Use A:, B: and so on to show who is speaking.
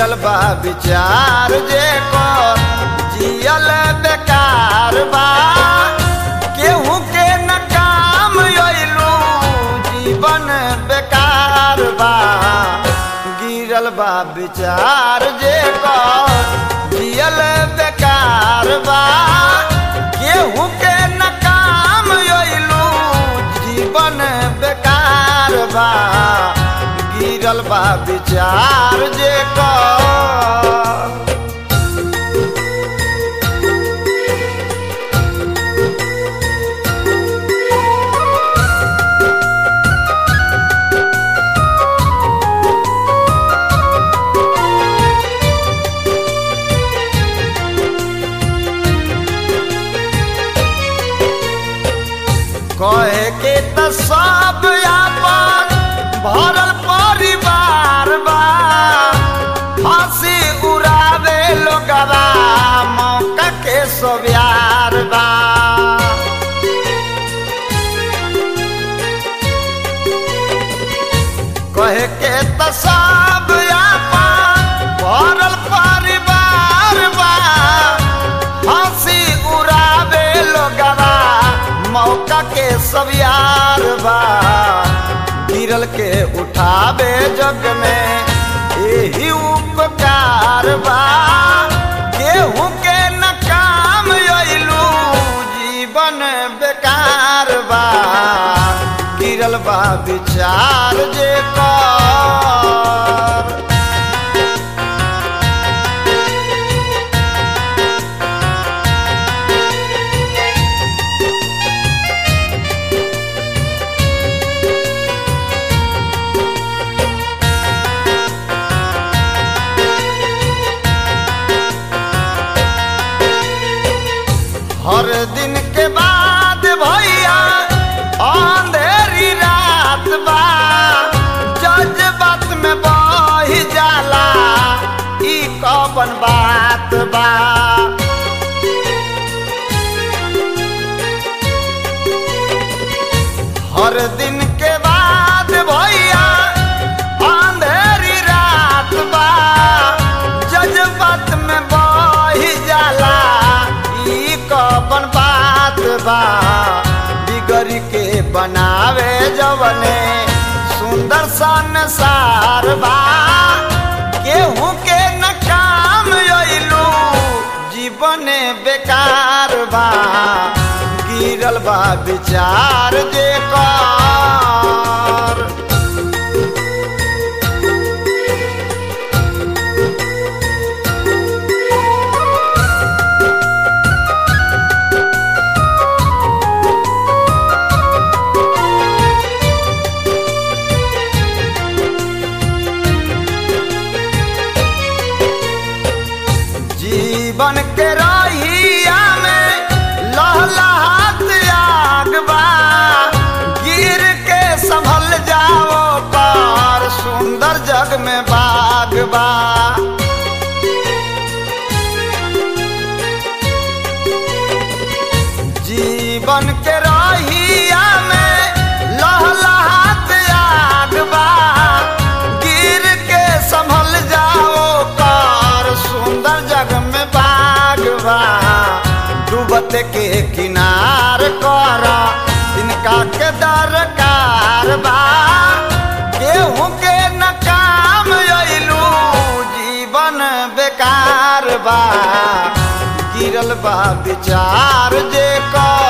A: गिरल बा विचार जे को जियल बेकार बा केहू के न काम अइलू जीवन बेकार बा गिरल बा विचार जे को जियल बेकार बा केहू के न काम अइलू जीवन बेकार बा गिरल बा विचार जे को कहे के त सब आपन भरल परिवार बा हंसी उड़ावे लोगवा मौका के सब यार बा कहे के त सब आपन भरल परिवार बा हंसी उड़ावे लोगवा मौका के सब यार बा गिरल के उठावे जग में यही उपकार बा केहू के न काम अइलू जीवन बेकार बा गिरल बा विचार जे कर हर दिन के बाद भैया अंधेरी रात बा जज्बात में बह जाला ई कवन बात बा हर दिन के बाद भैया अंधेरी रात बा जज्बात में बह जाला ई कवन बात बा बिगड़ के बनावे जवने सुंदर संसार बा केहू के न काम अइलू जीवन बेकार बा गिरल बा विचार जे कर जीवन के रहिया में लहलहात आग बा गिर के संभल जाओ पार सुंदर जग में बाग बा जीवन के रहिया में लहलहात आग बा गिर के संभल जाओ कार सुंदर जग में बाग बा डूबत के किनार कर इनका के दरकार बा केहू के न काम अइलू जीवन बेकार बा गिरल बा विचार जे कर